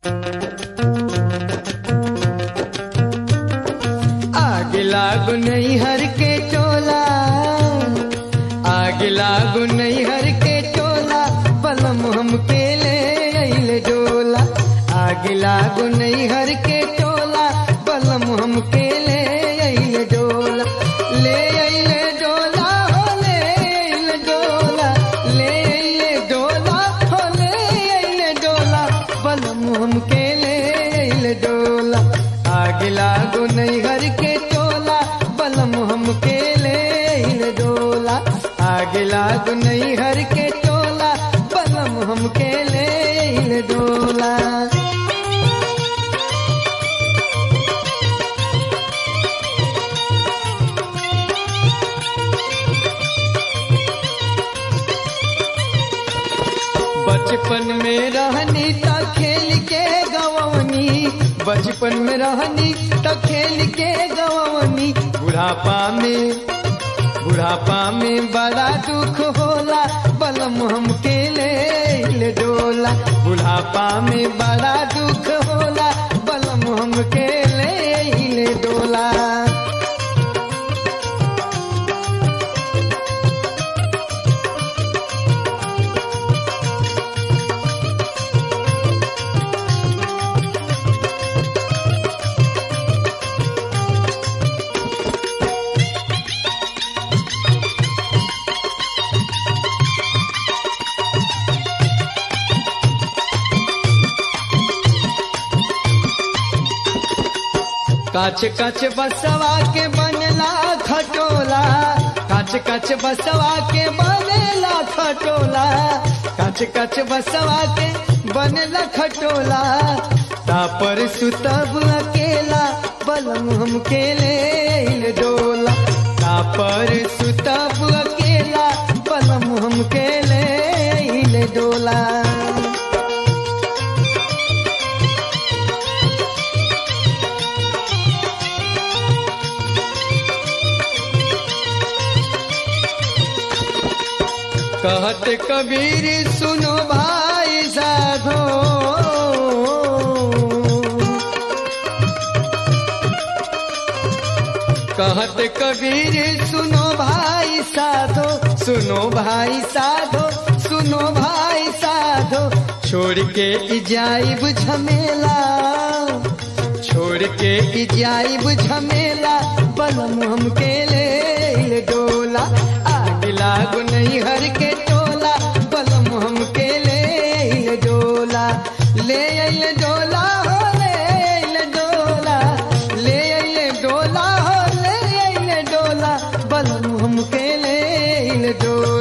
आग लागू नहीं हर के टोला आग लागू नहीं हर के टोला बलम हम के ले अइले डोला आग लागू नहीं हर के टोला बलम हम के ले अइले डोला ले अइले डोला हो ले अइले डोला ले अइले डोला हो ले अइले डोला बलम हम के ले अइले डोला आग लागू नहीं हर के टोला बलम हम के ले अइले डोला आग लागू नहीं हर के टोला बलम हम के ले अइले डोला बचपन में रहनी त खेल के गवनी बचपन में रहनी त खेल के गवनी बुढ़ापा में बुढ़ापा में बड़ा दुख होला बलम हम के ले ले डोला बुढ़ापा में बड़ा दुख होला बलम हम के ले ले डोला काच काच बसवा के बनला खटोला काच काच बसवा के बनेला खटोला काच काच बसवा के बनला खटोला तापर सुतब अकेला बलम हम के ले डोला तापर सुतब अकेला बलम हम के ले डोला कहत कबीर सुनो भाई साधो कहत कबीर सुनो भाई साधो सुनो भाई साधो सुनो भाई साधो छोड़ के इजाइब झमेला छोड़ के इजाइब झमेला बलम हम के ले ले डोला आग लागू नहीं हर के टोला बलम हम के ले ले डोला ले अइले डोला हो ले अइले डोला ले अइले डोला हो ले अइले डोला बलम हम के ले ले डोला